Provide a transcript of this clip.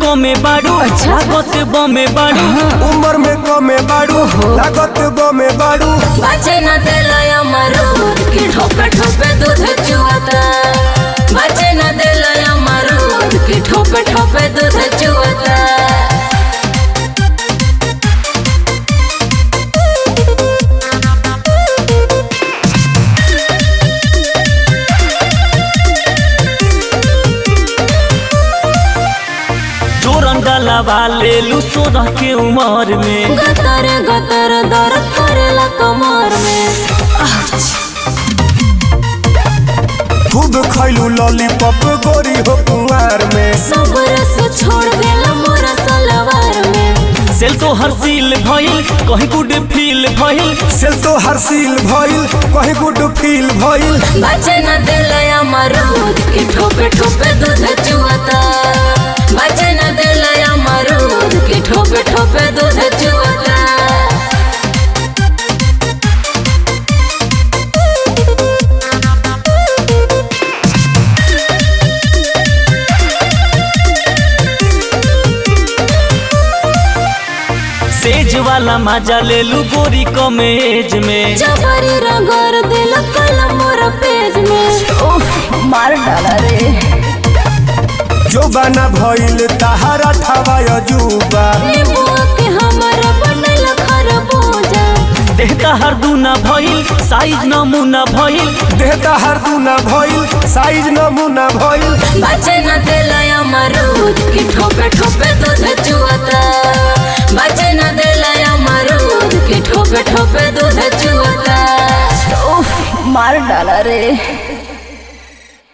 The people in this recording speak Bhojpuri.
कमे बाड़ू लागत बमे बाड़ू उम्र में कमे बाड़ू लागत गमे बाड़ू बचे न दिलय अमरूद की ठोपे ठोपे दूध चुआता बचे न दिलय अमरूद की ठोपे ठोपे दूध चुआता जोरन डलावा ले लू सोलह के उम्र में गतर गतर दर्द करेला कमर में खूब खैलू लॉलीपॉप गोरी हो कुंवार में सब रस छोड़ देला मोरा सलवार में सेल तो हर सील भइल कहीं गुड फील भइल सेल तो हरसील भइल कहीं गुड फील भइल बचे न दिलय अमरूद की ठोपे ठोपे दूध चुआता बचे न दिलय अमरूद की ठोपे ठोपे दूध चुआता सेज वाला मजा ले लू गोरी कमे एज में जबरी रंगर दिल कलम मोर पेज में ओह मार डाला रे जो बना भइल तहारा ठवाय जुबा नींबुआ के हमर बनल खरबूजा देहता हर दूना भइल साइज नमूना भइल देहता हर दूना भइल साइज नमूना भइल बचे न दिलय अमरूद की ठोपे ठोपे दूध चुआता बचे न दिलय अमरूद की ठोपे ठोपे दूध चुआता ओह मार डाला रे